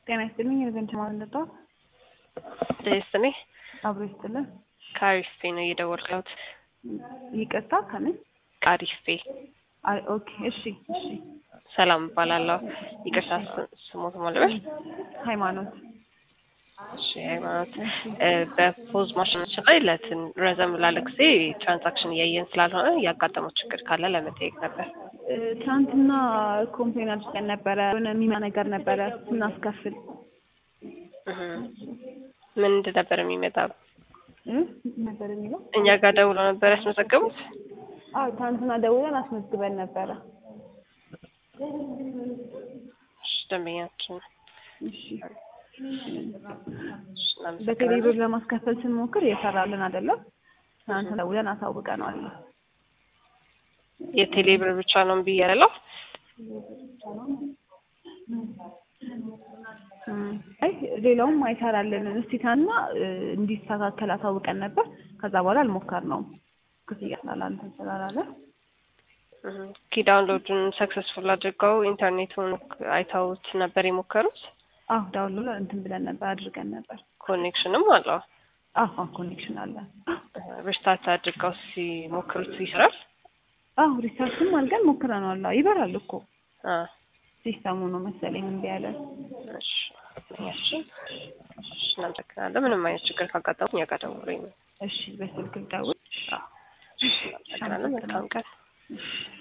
ጤና ይስጥልኝ። የዘንድ ማለዳ ደስኔ አብሮ ይስጥልን። ከአሪፍፔ ነው እየደወልኩት። ይቅርታ ከምን? ከአሪፍፔ አይ ኦኬ፣ እሺ፣ እሺ። ሰላም እባላለሁ። ይቅርታ ስሞት ማለበል ሃይማኖት እሺ ሃይማኖት በፖዝ ማሽናችን ላይ ለትን ረዘም ላለ ጊዜ ትራንዛክሽን እያየን ስላልሆነ ያጋጠመው ችግር ካለ ለመጠየቅ ነበር። ትናንትና ኮምፕሌን አድርገን ነበረ። የሆነ የሚማ ነገር ነበረ ስናስከፍል እህ ምን ነበር የሚመጣው? እ ነበር የሚለው እኛ ጋር ደውሎ ነበር ያስመዘገቡት። አዎ ትናንትና ደውለን አስመዝግበን ነበረ። እሺ ደንበኛችን እሺ እሺ፣ እናመሰግናለን። በቴሌብር ለማስከፈል ስንሞክር እየሰራልን አይደለም። ትናንት ደውለን አሳውቀነዋል። የቴሌብር ብቻ ነው እምቢ ያለው። አይ ሌላውም አይሰራልንም። እስቲ ታና እንዲስተካከል አሳውቀን ነበር። ከዛ በኋላ አልሞከርነውም ክፍያ ስላላንተን ስላላለ እህ ኪ ዳውንሎዱን ሰክሰስፉል አድርገው ኢንተርኔቱን አይተውት ነበር የሞከሩት። አዎ ዳውንሎድ እንትን ብለን ነበር አድርገን ነበር። ኮኔክሽንም አለው። አዎ ኮኔክሽን አለ። ሪስታርት አድርገው ሲሞክሩት ይሰራል። አዎ ሪሰርችም አድርገን ሞክረነዋል። አዎ ይበራል እኮ አ ሲስተሙ ነው መሰለኝ እምቢ ያለ። እሺ እሺ እሺ፣ እናመሰግናለን። ምንም አይነት ችግር ካጋጠሙ እኛ ጋር ደውሉኝ። እሺ በስልክ ደውል። አዎ፣ እናመሰግናለን። መልካም ቀን። እሺ